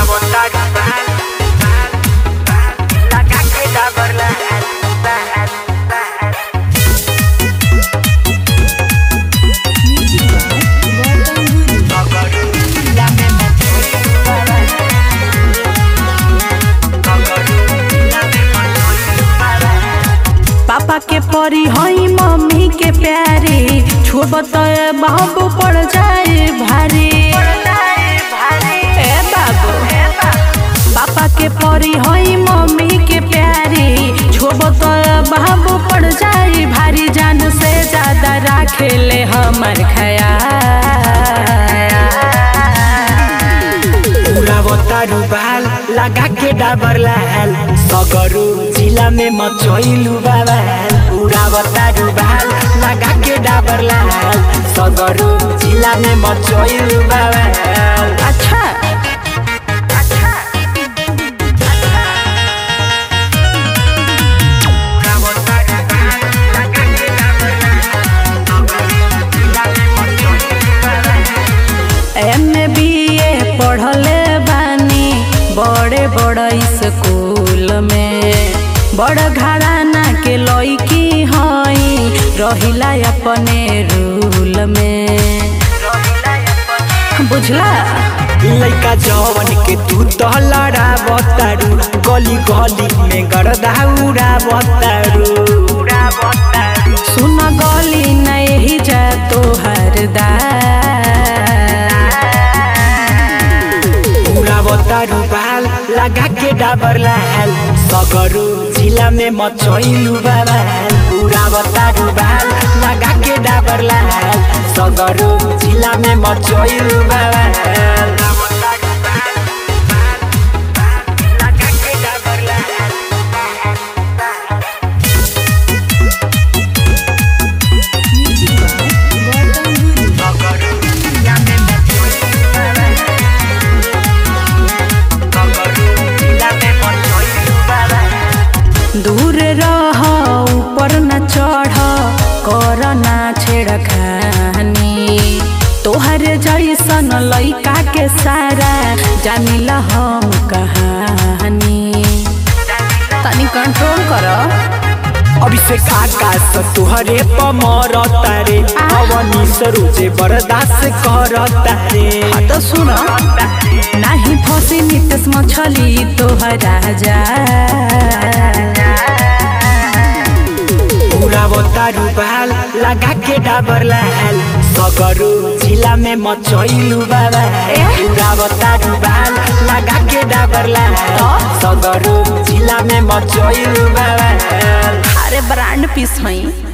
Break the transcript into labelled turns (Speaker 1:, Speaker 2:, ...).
Speaker 1: पापा के परी हई मम्मी के प्यारी छोब तो बाबू पड़ जाए भारी ए बाबू पापा के परी हई मम्मी के प्यारी छोब तो बाबू पड़ जाए भारी जान से ज्यादा राखेले हमर ख्याल
Speaker 2: उड़ावतारू बाल लगा के डाबर लाल सगरू जिला में मचोइलू बाबाल उड़ावतारू बाल लगा के डाबर लाल सगरू जिला में मचोइलू बाबाल
Speaker 1: अच्छा एम बी ए पढ़ले बानी बड़े बड़ स्कूल में बड़ घराना के लड़की हई रहिला अपने रूल में बुझला
Speaker 2: लइका जवन के तू तो लड़ा बतारू गली गली में गरदा उड़ा बतारू
Speaker 1: सुन गली नहीं जा तोहर दा
Speaker 2: उड़ावतारू बाल लगा के डाबर लाल सगरू जिला में मचोइलू बाबाल उड़ावतारू बाल लगा के डाबर लाल सगरू जिला में मचोइलू बाबाल
Speaker 1: दूर रह ऊपर न चढ़ कर ना छेड़खानी तोहर जैसन लइका के सारा जानिला हम कहानी तनी कंट्रोल कर
Speaker 2: अभिषेक आकाश तुहरे पमर तारे अवनी सरोजे बर्दाश्त कर तारे
Speaker 1: तो सुन नाही फसी नितेश मछली तोहरा जा
Speaker 2: उड़ावतारू बाल लगा के डाबर लाल सगरू जिला में मचोइलू बाबा उड़ावतारू बाल लगा के डाबर लाल सगरू जिला में मचोइलू बाबा
Speaker 1: अरे ब्रांड पीस हई